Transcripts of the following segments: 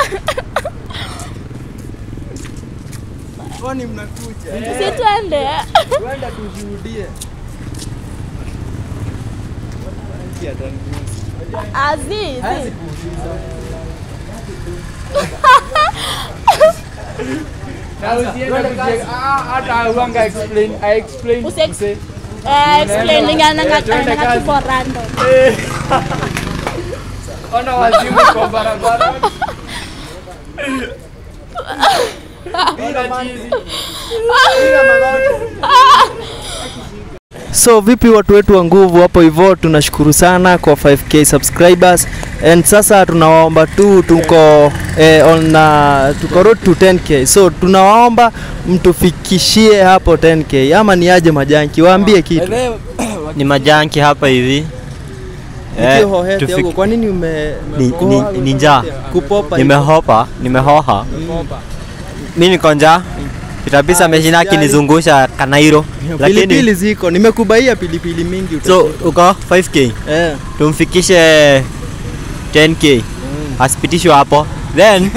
Kwani mnakuja? Si twende. Twenda tushuhudie. Azizi. Na usiende kujenga. Ah, hata uanga explain, I explain. Usi- Use- Eh, explaining Eh, ananga twende ananga kazi. tuko random. Ona wazimu kwa barabara. Ona chizi. So vipi watu wetu wa nguvu hapo hivyo, tunashukuru sana kwa 5k subscribers and sasa tunawaomba tu tuko eh, on uh, tuko road to 10k so tunawaomba mtufikishie hapo 10k ama ni aje majanki, waambie kitu ni majanki hapa hivi Eh, Nikihohete tufik- huko, kwa nini ume Ni- ni- ni njaa. kupopa hivyo? nimehopa nimehoha mi niko njaa kitabisa Ah, ameshinda usijali. akinizungusha kanairo pilipili lakini ziko, nimekubaia pilipili mingi so utajua. uko 5k eh. tumfikishe 10k asipitishwe hapo then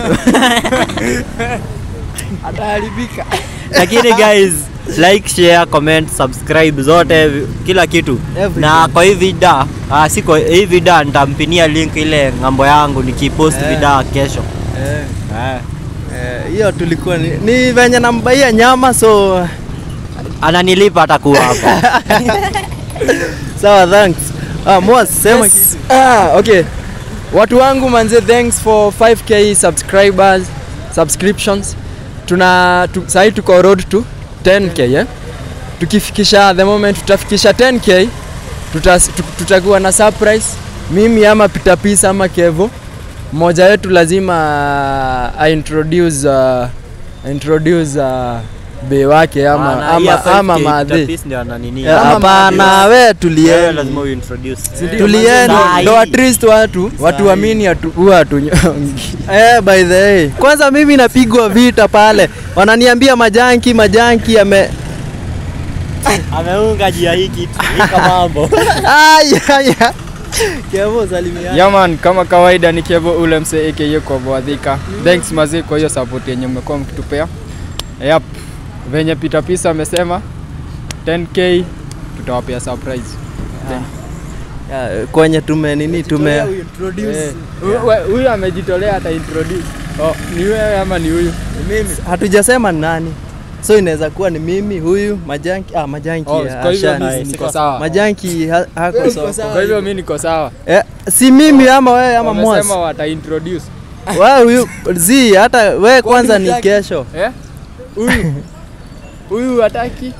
Ataharibika. lakini guys like share comment subscribe zote vi- kila kitu Everything. na kwa hii vida ah, si kwa hii vida nitampinia link ile ng'ambo yangu nikipost Eh. vida kesho Eh. eh. Eh, hiyo tulikuwa ni, ni venye nambaia nyama so ananilipa atakuwa hapa sawa thanks ah, Mwas, sema Yes. kitu. Ah, okay. Watu wangu manze, thanks for 5k subscribers, subscriptions. Tuna tu, sahi tuko road to 10k eh? Tukifikisha the moment tutafikisha 10k tuta, tu- tutakuwa na surprise mimi ama Peter Peace ama Kevo mmoja wetu lazima uh, introduce uh, introduce uh, be wake ama Maana hii ya ama, ama 5K madhe Peter ndio ananini. Eh, Ama hapana Madios. we Wewe tulieni lazima uintroduce. tulieni Sahi. ndo at least watu watu Sahi. amini atu- huwa hatunyongi eh, by the way kwanza mimi napigwa vita pale wananiambia majanki majanki ame Ameunga jia hii kitu. Hii mambo. aya aya Kevo salimia Yaman, kama kawaida ni Kevo ule msee aka kwa Boadhika. Thanks mazee kwa hiyo support yenye mmekuwa mkitupea. Yep. Venye Peter Pisa amesema 10k tutawapea surprise. Thank Ya, kwenye tume nini tume Eh, huyu- we- Huyu amejitolea ata introduce. Oh, ni wewe ama ni huyu? hatujasema ni nani so inaweza kuwa ni mimi huyu majanki ah, majanki Oh, ya kwa hivyo Ashani. mimi niko sawa. majanki ha, hako soko Kwa hivyo mimi niko sawa. eh, si mimi ama wewe ama Wamesema Mwas wata introduce. wewe huyu zi hata wewe kwanza ni hutaki? kesho Eh? Huyu. Huyu hataki.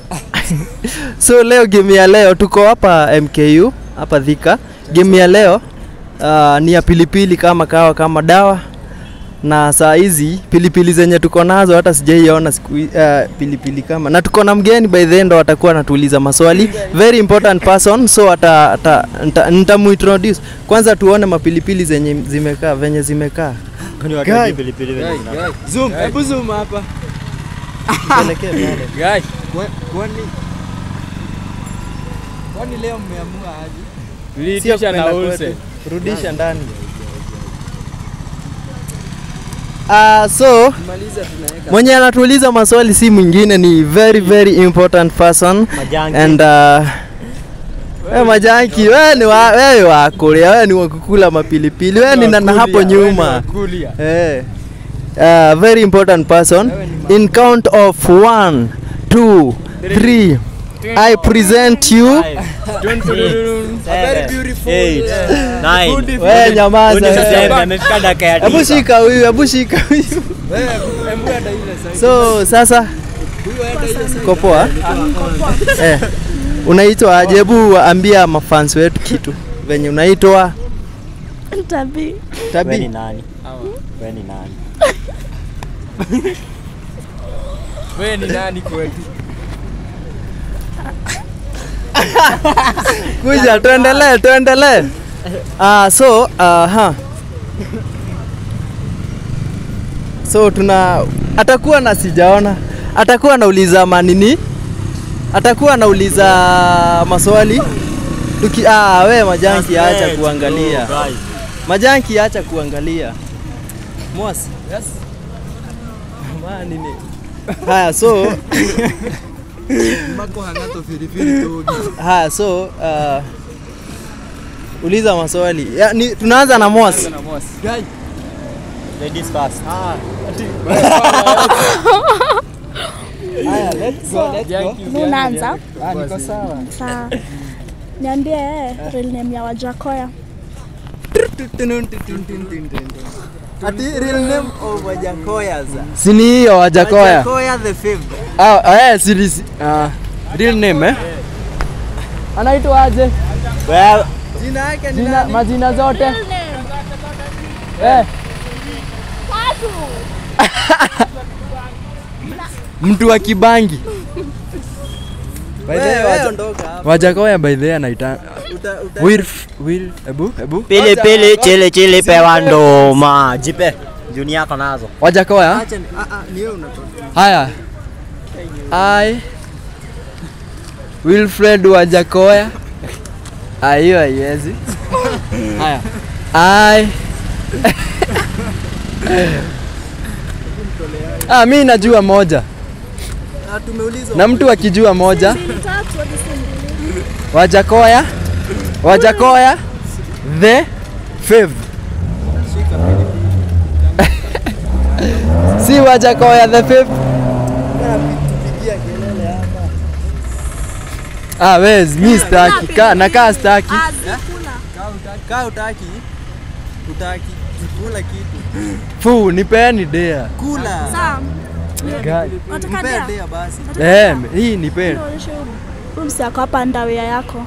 so leo game ya leo tuko hapa MKU hapa Thika game ya leo uh, ni ya pilipili kama kawa kama dawa na saa hizi pilipili zenye tuko nazo hata sijaiona siku hi- uh, pilipili kama na tuko na mgeni by the end watakuwa anatuuliza maswali very important person so ata, ata, nita- nitamuintroduce kwanza tuone mapilipili zenye zimekaa venye zimekaa Kwani Guy. wakati pilipili venye zina- zoom hebu zoom hapa Pelekee pale. Guy. kwani kwani leo mmeamua aje Sio Tuliitisha na kupenda Olsen. kwetu. rudisha ndani Uh, so mwenye anatuuliza maswali si mwingine ni very very important person Majanki. and uh, we majanki wewe ni wa, wewe wa kulia wewe ni wa kukula mapilipili wewe ni nana hapo nyuma Kulia. eh uh, very important person in count of one two three I present you Seven, eight, nine. wewe nyamaza Huyu ni wewe. seven, amefika dakika ya Hebu tisa. shika huyu, hebu shika huyu. So sasa uko poa? Eh. Unaitwa aje? Hebu ambia mafans wetu kitu. Venye unaitwa Tabi. Wewe ni Tabi. nani? Wewe ni nani? Wewe ni nani kwetu? Kuja tuendelee, tuendelee. Ah, so aha. So tuna atakuwa na sijaona. Atakuwa anauliza manini? Atakuwa anauliza maswali. Tuki ah, we majanki acha Translate, kuangalia. bro, guys. Majanki acha kuangalia. Mwasi. Yes. Ma nini? Haya so Mako hangato filifili togi. haya so uh, uliza maswali. Ya, ni, tunaanza na Mwasi. Na Mosi. Guy. Ladies first. Ah. Haya, let's go, let's go. Mimi unaanza? Ah, niko sawa. Sawa. Niambie eh, real name ya Wajakoya. Ati real name of Wajakoya za. Si ni hiyo Wajakoya. Wajakoya the fifth. Ah, ah, eh, si si- ah, real name eh? Anaitwa aje? Well, Jina yake ni Jina, nani? majina zote. Real name. Eh, Tatu. mtu wa Kibangi. By the way, Wewe Waja- ondoka hapa. Wajakoya by the way anaita Uta- uta- Will Will ebu ebu pili pili chili chili pewa ndoma. Jipe. Juni yako nazo. Wajakoya. Acha ni ah ah ni wewe unatoka. Haya. I Wilfred Wajakoya. Ah, hiyo haiwezi. Haya. I Ah, mi najua moja Ah, tumeuliza. na mtu akijua moja Mbili tatu hadi si mbili. Wajakoya Wajakoya the fifth si Wajakoya the fifth Pigia kelele hapa. ah wezi mi staki ka, nakaa staki Azikula. Kaa utaki. Utaki. Kula kitu. fu nipeni dea Kula. Sawa. Guy. Unataka Mpe dea? dea basi. Eh, hii nipeni Nionyeshe huyu. Huyu msi ako hapa ndawia yako.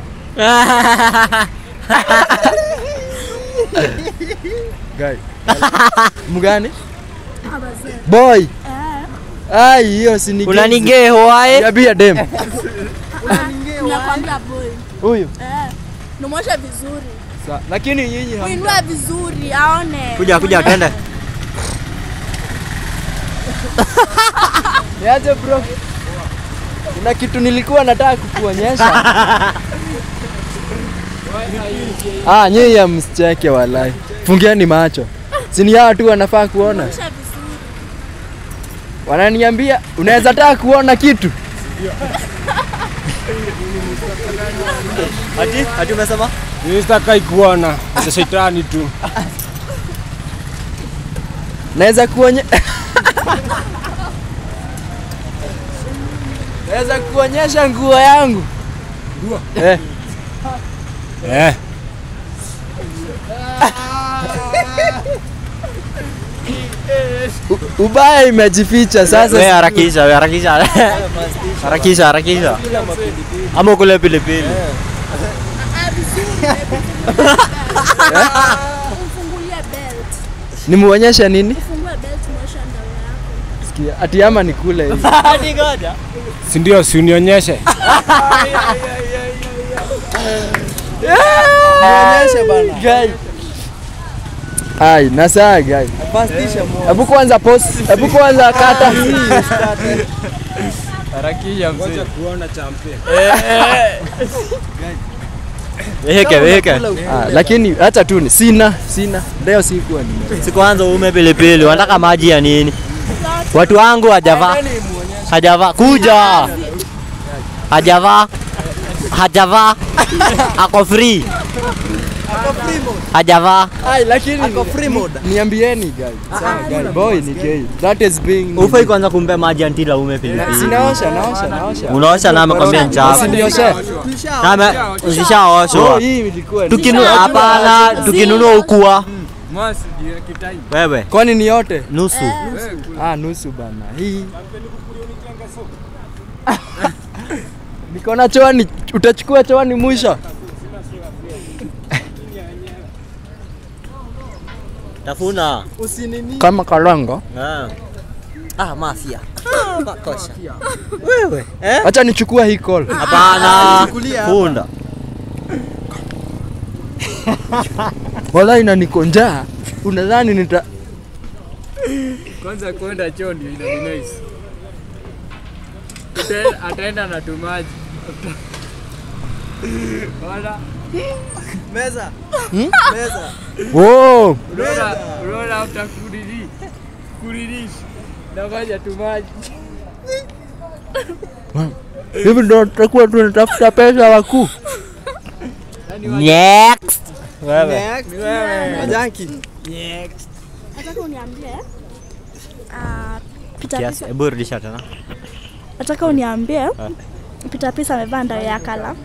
Guy. mgani Ah, bazee. boy Eh. ai hiyo si ni Unanigee hoae. Yabia dem Nakwambia boy. huyu Eh. Nimwoshe vizuri. Sa- lakini nyinyi ham- Uinue vizuri aone. Kuja kuja twende. Niaje bro? Kuna kitu nilikuwa nataka kukuonyesha. ah, nyinyi hamsicheke walai. Fungieni macho. Sini hawa tu wanafaa kuona. Nimwoshe vizuri. Wananiambia unaweza taka kuona kitu. Ati ati umesema? Sitakai kuona za shetani tu. Naweza kuonye Naweza kuonyesha nguo yangu. Nguo? Eh, Eh, u- ubaya imejificha sasa. Wewe harakisha, wewe harakisha. Harakisha, harakisha. Ama ukule pilipili. Ah, vizuri. Umfungulie belt. Nimuonyeshe nini? Ufungue belt mwoshe ndawia yako. Sikia, ati ama nikule hivi. Hadi ngoja. si ndio? Si unionyeshe. Nionyeshe bana. Guy. Ai, nasaa guy. Pastisha mo. Hebu kwanza post, hebu kwanza kata. Harakisha mzee. kuona champe. Weke, weke. Ah, lakini hata tu ni sina, sina. Leo sikuwa ni. Si kwanza ume pilipili, wanataka maji ya nini? Watu wangu hajavaa. Hajavaa. Kuja. Hajavaa. Hajavaa. Ako free. Hajavaa. Ai, lakini Ako free mode. niambieni guy. Sawa guy, boy ni gay. That is being Ufai kwanza kumpe maji antila ume pilipili. Sinaosha, naosha, naosha. Unaosha na amekwambia ni chafu. Usinioshe. Kama Oh, usishaoshwa. hii ilikuwa. Tukinu hapana, tukinunua ukua. Mwasi ndio kitai. Wewe Kwani ni yote? nusu. Ah, nusu bana. Hii. Niko na choani, utachukua choani mwisho. Tafuna. Usinini. Kama kalongo. Ah. Ah, mafia. Makosha. Wewe. Eh? Acha nichukue hii call. Hapana. Chukulia hapa. Punda. Wala ina niko njaa. Unadhani nita Kwanza kwenda choo ndio ina nice. Ata- Ataenda na tumaji. Wala Meza. Meza. Oh, Unaona unaona after kurili. Kurili. Na ngoja tu maji. hivi ndo tutakuwa tunatafuta pesa wakuu. Next. Next. Majanki. Nataka uniambie ah, Peter Kiasi, Pisa, hebu rudisha tena. nataka uniambie Peter Pisa amevaa ndao ya kala.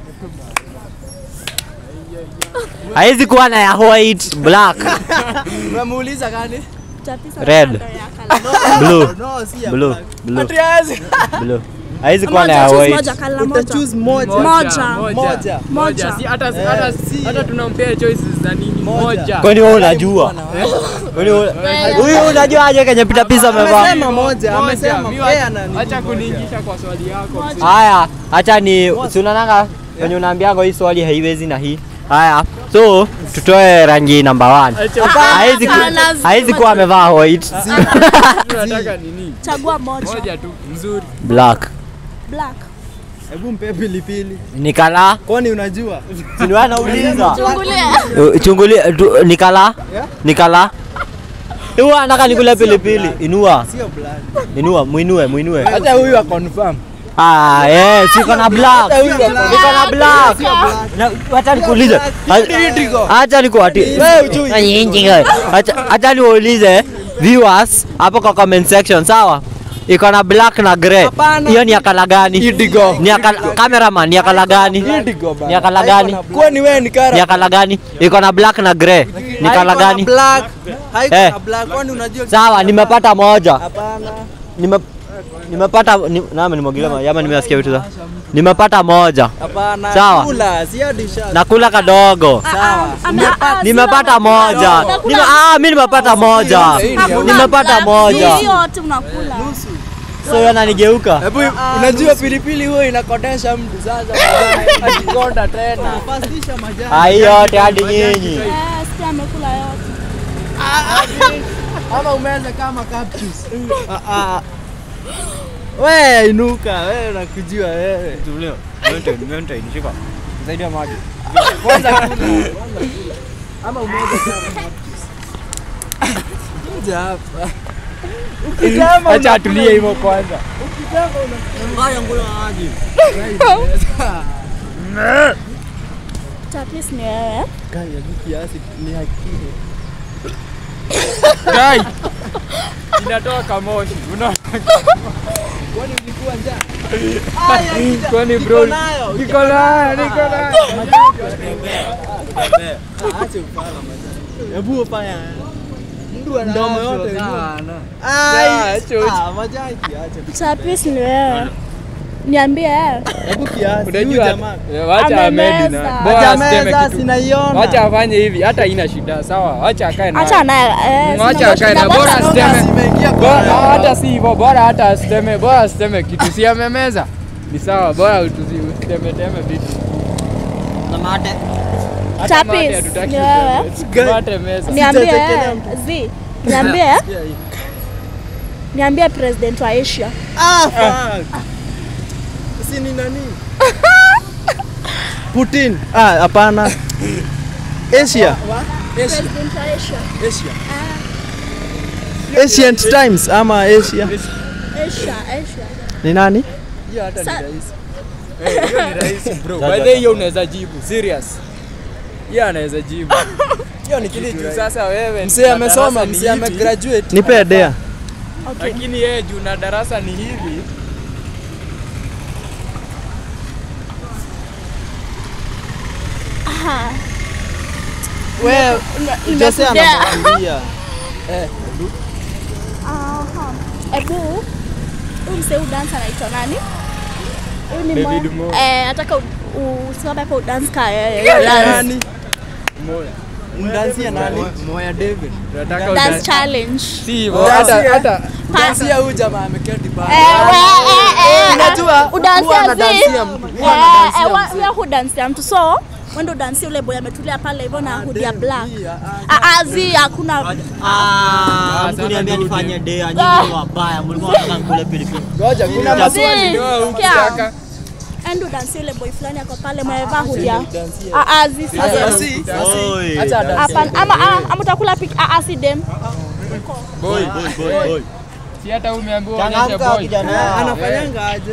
Haizi kuwa na ya white, black, Unamuuliza gani? Peter Pisa Red. amevaa ndao ya kala. blue, No, si ya blue, black. blue, blue. Haizi kuwa na Moja, ya choose white. moja, kala Uta moja. choose moja. Moja. Moja. Moja. Si hata Eh, hata si. hata tunampea choices za nini? Moja. Moja. Kwani wewe unajua? Kwani wewe huyu unajua aje kenye Peter Pisa amevaa? Amesema moja, amesema Moja. Mi yeye wa- anani. Acha kuniingisha kwa swali yako. Haya, acha ni si unaonanga wenye unaambianga hii swali haiwezi na hii. Haya, so tutoe rangi number 1. Haizi ku- Hapana, haizi kuwa amevaa white, Tunataka nini? Chagua moja. Moja tu mzuri. black. Black. Hebu mpe pilipili. Ni kala? Kwani unajua? Si ni wewe nauliza. Chungulia. Uh, Chungulia tu- ni kala? Ni kala? Huwa anataka nikule pilipili. Inua, Sio black. inua, muinue, muinue. Hata huyu wa confirm. Ah, eh, siko na black. Huyu wa black. Niko na black. Sio black. Na acha nikuulize. Acha nikuati. Wewe hujui. Acha acha niulize viewers hapo kwa comment section, sawa? Iko na black na grey. Hapana. Hiyo ni ya kala gani? Indigo. Ni ya kala cameraman, ni ya kala gani? Indigo bana. Ni ya kala gani? Kwani wewe ni Ni kara? ya kala gani? Iko na black na grey. Ni kala Haiko na gani? Black. Haiko Eh. na black. Kwani unajua? Sawa, nimepata moja. Hapana. Nime nimepata ni, nami nimwagile maji ama nimesikia vitu za. Nimepata moja. Hapana. Sawa. Kula, si hadi shot. Nakula kadogo. Sawa. Nimepata moja. Nime, ah, mimi nimepata moja. Nimepata moja. Hii yote unakula. So yeye ananigeuka. Hebu unajua pilipili huwa inakodesha mtu sasa. Akikonda tena. Fastisha majani. Ah, hiyo yote hadi nyinyi. Eh, sikia amekula yote. Ama umeze kama cactus. Ah, ah. We inuka, wewe unakujua wewe. Tulio. Mento, mento inishika. Zaidi ya maji. Kwanza kula. Ama umeze kama cactus. Kuja hapa. Ukitama Acha atulie hivyo kwanza. Ngaya ngula maji. Peter Pisa ni wewe. Kaya kiasi ni hakiki. Guy. Inatoa kamoshi. Unaona? Kwani ulikuwa njaa? Kwani bro? nayo. Niko nayo, niko nayo. Acha ufala majani. Hebu fanya. Mdu ana Mdomo afya yote sana. Ah, Ai, acha uchi. ah, majani acha. Peter Pisa ni wewe. Niambie eh. Hebu kiasi. Huyu Unajua jamaa. eh, wacha Amemeza. amedi na bora asiteme Hajameza kitu. sinaiona. Wacha afanye hivi, hata ina shida. Sawa, wacha akae na. Acha naye. Eh, Wacha sina akae na shida, bora bora asiteme. Zimeingia kwa Bora roho. hata si hivyo, bora hata asiteme, bora asiteme kitu. Si amemeza. Ni sawa, bora tusi- usiteme teme vitu. Na mate. Hata Peter mate Pisa hatutaki ni wewe. useme. Mate meza. Niambie Sijatekelea eh. Zi. Niambie. Niambie president wa Asia. Ah, fuck. Si ni nani? Putin. Ah, hapana. Asia. President wa Asia. Asia. Ancient times ama Asia. Asia, Asia. Ni nani? Hiyo hata ni Sa- rahisi. Eh, hiyo ni rahisi bro. By the way, hiyo unaweza jibu. Serious. Hiyo anaweza jibu. Hiyo ni Kitu kitu. sasa wewe Mzee na amesoma, darasa ni mzee hivi, amegraduate. Nipe dea. Okay. Lakini yeye juu na darasa ni hivi. Aha. Wewe Jose Nimekudea. anakuambia. Aha. Ebu huyu msee huyu dance anaitwa nani? Huyu ni David Mo. Mo. Eh, nataka u- usimame hapo udance ka yeye. Dance, Nani? Moya. Mdansia nani? Moya David. Tunataka dance uda- challenge. Si hivyo, hata Dansia. hata Dansia huyu jamaa ameketi pale. Eh, we, eh, eh, Unajua, udansia huwa zi. anadansia mtu, huwa Eh, anadansia eh, wa- mtu. huyo hudansia mtu so wendo dansia ule boy ametulia pale hivyo na hoodie ya black. Ah, ah, zi hakuna Ah, mkuniambia nifanye dea, nyinyi ni wabaya. Mlikuwa mnataka nikule pilipili. Ngoja, kuna Zi, maswali. ndio sikia. ukitaka endo dance yule boy fulani ako pale mwevaa hudia. Ah ah zi si dem. Oi. Acha dance. Hapana ama ah ama utakula pik ah ah si dem. Boy, Boy, boy, boy. si hata umeambiwa onyeshe Changamka boy. kijana. Anafanyanga aje?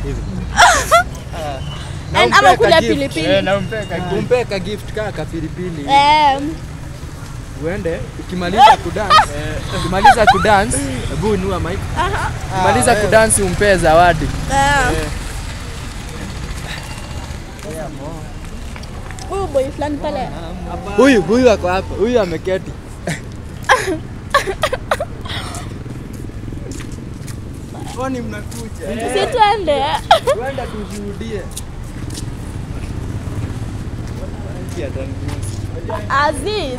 And ama kula Eh, pilipili. na umpeka gift. Umpe ka gift kaa kapilipili Eh. uende ukimaliza kudance ukimaliza kudance hebu inua mic ukimaliza kudance umpe zawadi Eh. Huyu boy fulani pale. huyu huyu ako hapa huyu ameketi Kwani mnakuja? Si tuende. uende tushuhudie Aziz.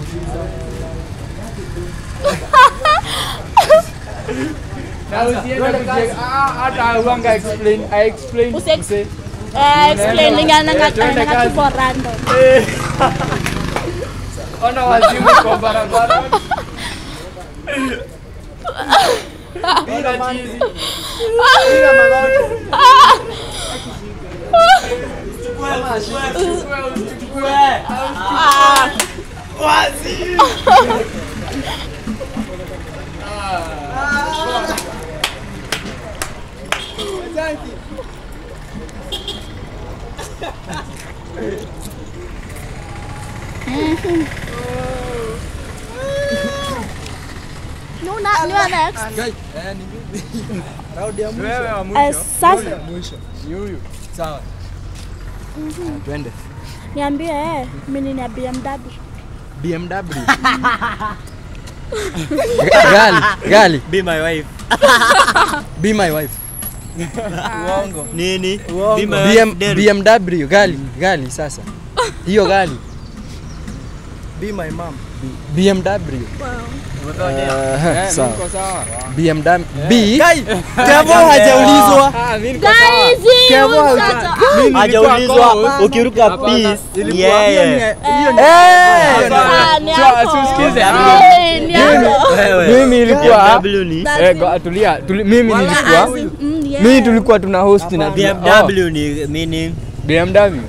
Na usiende kujenga. Ah, hata uanga explain, I explain. Usi- Use- Eh, explaining ananga Eh, tuende ananga kazi. tupo random. Ona wazimu kwa barabara. Ona chizi. Nuna niwa next. Guy, eh, ni mimi. Raundi ya mwisho. Wewe wa Eh, mwisho. sasa Mwisho. Ni huyu. Sawa. Twende. niambie eh, mimi ni ya BMW. BMW. Gali, gali. Be my wife. Be my wife. Nini? Uongo. Be my BM, wife. Del. BMW, gali, gali sasa. Hiyo gali. Be my mom. BMW. Eh, Uh, sawa. niko sawa. BMW. B. Kai, Kevo hajaulizwa. Ah, mimi niko sawa. Guys, Kevo huyu hauja- mtoto. Mimi nilikuwa Hajaulizwa kwa- ukiruka Hapana. peace ni Ilikuwa- hiyo ni- yeye. hiyo ni- Ah, ni Sio, yako. asusikize. Eh, ni yako. Wewe. Mimi ilikuwa BMW ni That's Eh, it. go- tulia. Tuli, mimi Ah, nilikuwa Aziz, mm, yeah. mimi tulikuwa tuna host na BMW ni meaning Oh, BMW.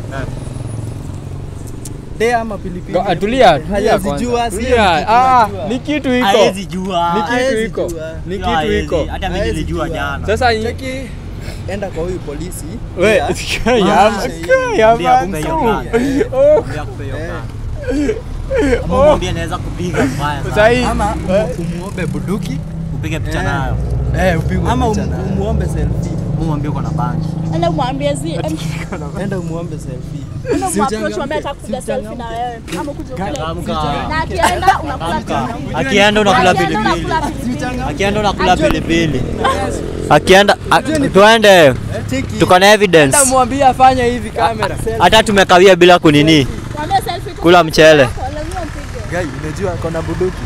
De ama pilipili. Go- ah, Tulia, tulia Hajazijua, kwanza. si Tulia. kitu Ah, unajua. ni kitu iko. haezi jua. Ni kitu Haezi iko. jua. Ni Hiyo kitu haezi. iko. Hata mimi Haezi nilijua jua. jana. Sasa hii- Cheki, enda kwa huyu polisi. we Yeah. yama yama Ndio akupe hiyo tu. gari. Oh, Ndio akupe hiyo Eh. gari. Ama mwambie naweza kupiga mbaya sasa sana. hii Ama umu- umuombe buduki Upige picha Eh. nayo. Eh, upigwe ama picha umu- naye. umuombe selfie. Mwambie uko na bangi. Enda mwambie zi, Enda umuombe selfie. enda Si mwapproach uchangamke. mwambie atakupiga Si selfie na wewe. Ama kuja ukule. Changamka. Na akienda unakula pilipili. Akienda unakula Akienda pilipili. unakula pilipili. Akienda unakula pilipili. Akienda a- tuende. Cheki. Tuko na evidence. Hata mwambie afanye hivi kamera. Hata tumekawia bila kunini. Mwambie selfie tu. Kula mchele. Lazima upige. Gai, unajua kona buduki.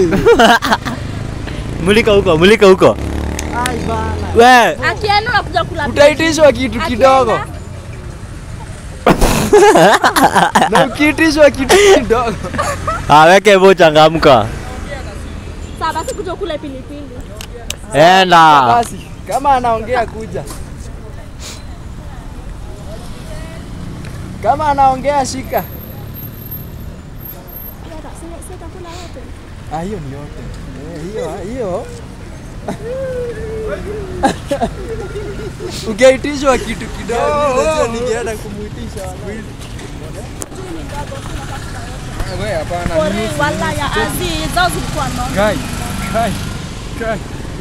Mulika huko, mulika huko. Ai bana. We, Akienda unakuja kula pilipili. Utaitishwa kitu kidogo. Akienda, Na ukiitishwa kitu kidogo. aweke hivyo changamka. Sawa basi kuja ukule pilipili. Enda. Basi, kama anaongea kuja. Kama anaongea shika. Sasa sasa utakula wote. Ah, hiyo ni yote. Eh, hiyo hiyo. Ukiitishwa kitu kidogo, unajua ningeenda kumuitisha wawili. wewe hapana. Pori wala ya Aziz, zao zilikuwa nono. Kai. Kai. Kai.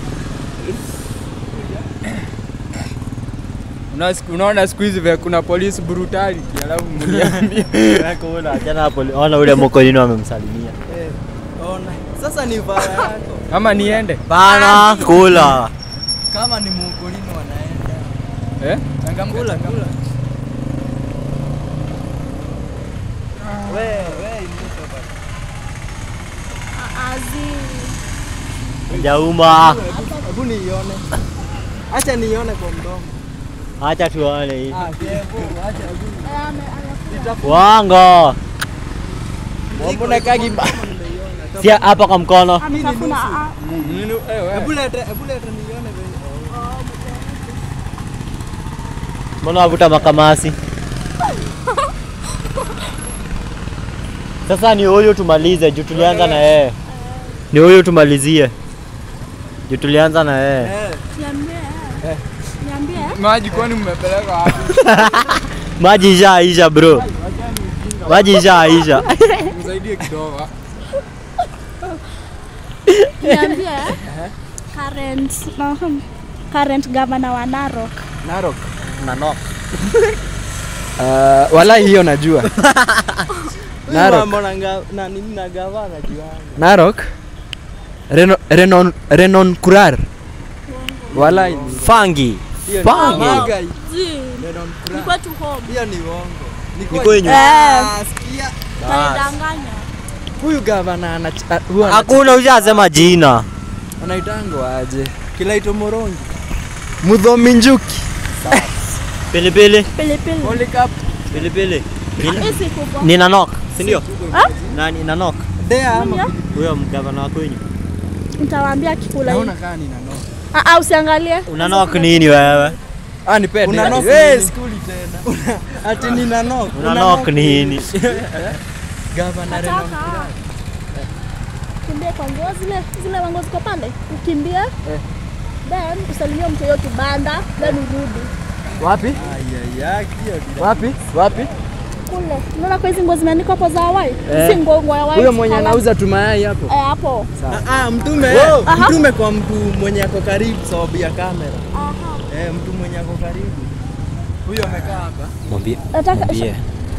Una- Unaona siku hizi vya kuna police brutality alafu mliambia Weka una, jana hapo ona ule mokolini amemsalimia. Eh, ona. Sasa ni vara yako. ama niende Bana, kula. Kama ni mukolini wanaenda. eh? Kula, kula. Wewe, wewe inuka bana. Aziz. Jauma. Hebu- Hebu niione. Acha niione kwa mdomo. Acha tuone hivi. Ah, kevo, acha hebu. Eh, ame- anakula. Wango. Mbona kagiba? Si hapa kwa mkono. Ametafuna, ah, Nini- eh, wewe. Hebu leta, hebu leta niione venye. Mbona wavuta makamasi? Sasa ni huyu tumalize juu tulianza na yeye. Ni huyu tumalizie. Juu tulianza na yeye. Niambie. Niambie. Maji kwani mmepeleka wapi? Maji ishaisha bro. Maji ishaisha. Msaidie kidogo. Niambie. Current uh, current governor wa Narok. Narok. Nanok. Uh, wala hiyo najua. Narok. Mambo na nga- na nini na gavana juanga. Narok. Reno, Renon, Renon Kurar. Wala Fangi. Fangi. Zi. Ni kwetu home. Hiyo ni uongo. Ni kwenyu. Eh, Ah, sikia. kanidanganya. huyu gavana ana a- huwa ana- Hakuna ushasema jina. anaitangwa aje? Kilaito Morongi. Mudhomi Njuki. Pilipili. Pilipili. Pilipili. Ni- Hii si kubwa. Ni Nanok, si ndio? Ah? Nani Nanok? Dea ama Huyo mgavana wa kwenyu. Nitawaambia kikula hii. Naona kaa ni nano. Ah, ah, usiangalie. Unanok nini wewe? Ah, nipe. Una nipe. knock Eh, nini? skuli tena. ati ni nanok. Unanok nini? Gavana Renon. Nataka kimbie kwa nguo zile zile wango ziko pale, ukimbie then usalimie mtu hiyo kibanda then urudi Wapi? Ayaya, hiyo ni Wapi? Wapi? kule. Unaona kwa hizi nguo zimeandikwa hapo za Hawaii, Eh. si nguo nguo ya Hawaii. Huyo mwenye colour. anauza tumayai hapo. eh, hapo. Ah, ah, mtume Aha. mtume kwa mtu mwenye ako karibu sababu ya kamera. Aha. Eh, mtu mwenye ako karibu. Huyo amekaa hapa. Mwambie. Nataka Mwambie.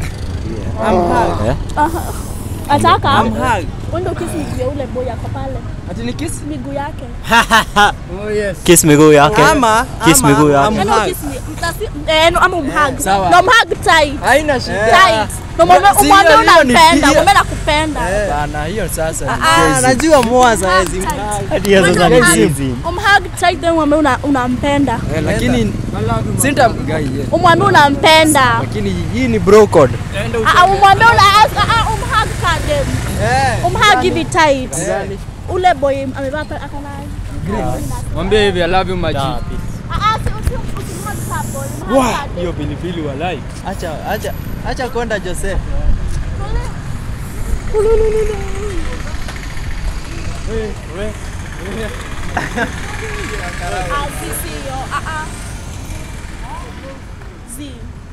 Amhag. Eh? aha. Nataka Amhag. uende ukisi miguu ya ule boy ako pale, Ati ni kiss? miguu yake. Oh yes. Kiss miguu yake. Ama Kiss ama, miguu yake. Yaani amhag. ukisi mtasi eh, no, ama umhug. Sawa. Na umhug tight. Haina shida. Tight. Na umwambie Si umwambie hiyo- hiyo ni- unampenda, hiyo- umwambie nakupenda. Bana, hiyo sasa. ni Ah, kesi. najua moa za hizi. Hadi ya sasa ni hizi. Umhug tight then umwambie una- unampenda. Eh, lakini sinta guy yeah. Umwambie unampenda. Lakini hii ni bro code. Ah, ah, umwambie una ah, ah, umhug kadem. Eh. Umhug hivi tight. Gani? Ule boy amevaa pa- akona Mwambie hivi I love you maji. Ah, ah, si usi usimhug ka boy. umhug kadem. Hiyo pilipili walai. Acha acha acha kwenda Joseph. Ah, si sio. Ah, ah. Zi.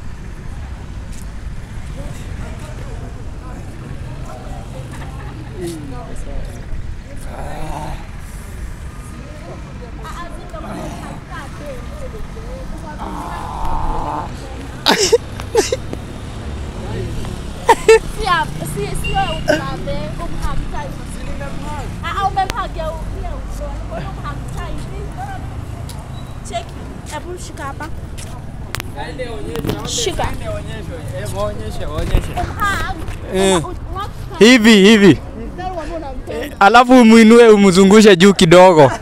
Si hapa, si si wewe umhambe, umhug tight. Ah, ah, umemhug ya u- ya usoni. Mbona umhug tight? Cheki. Hebu shika hapa. Shika. Waonyeshe, waonyeshe. Umhug. Umhug Hivi hivi. Then uambie unampenda. Alafu umuinue umzungushe juu kidogo.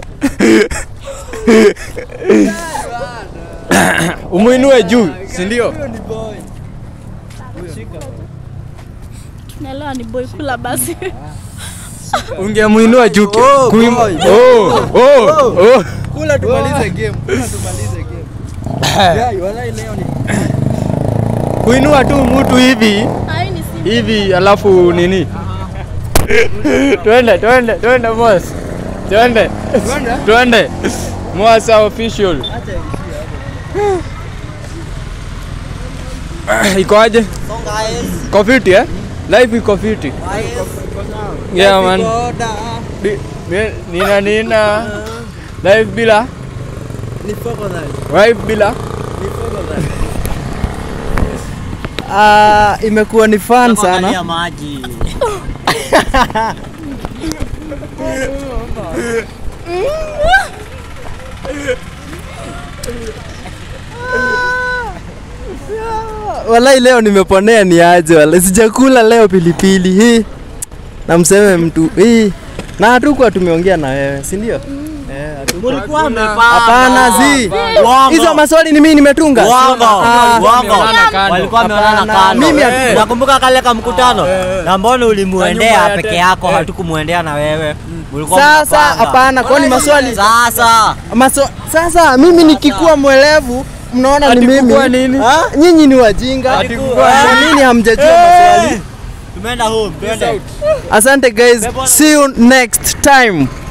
umuinue juu, si ndio? Naelewa ni boy kula basi. Ungemuinua juu. ki- Oh, kuim- boy. Oh, oh, oh. Kula tumalize game. Kula tumalize game. Yai, walai leo ni Kuinua tu mtu hivi Ai ni si. hivi alafu nini? twende twende twende boss. Twende. Twende. Mwasa official. Iko aje? Iko fiti eh? Life iko fiti. Yeah man. Koda. Di- ni- Nina nina. Life bila. Ni foko dai. Life bila. Ni foko dai. Ah, imekuwa ni fun sana. Angalia maji. Walai leo nimeponea ni aje wala sijakula leo pilipili hii. Na mseme mtu hii. Na hatukuwa tumeongea na wewe, si ndio? Eh, hatukuwa. Mulikuwa mmepanga. Hapana zi. Uongo. Hizo maswali ni mimi nimetunga. Uongo. Ah, Uongo. Wameonana kando. Walikuwa wameonana Hapana, kando. mimi hatu- Eh. Nakumbuka kale ka mkutano na mbona Kwa ulimuendea nyumba ya peke te- yako, eh. hatukumuendea na wewe. Mulikuwa Sasa mnapanga. hapana, kwani maswali Sasa Maso, sasa mimi nikikuwa mwelevu mnaona ni Ati mimi kukua nini? Ah, nyinyi ni wajinga Ati kukua Kwa nini hamjajua maswali Tumeenda home, twende. asante guys see you next time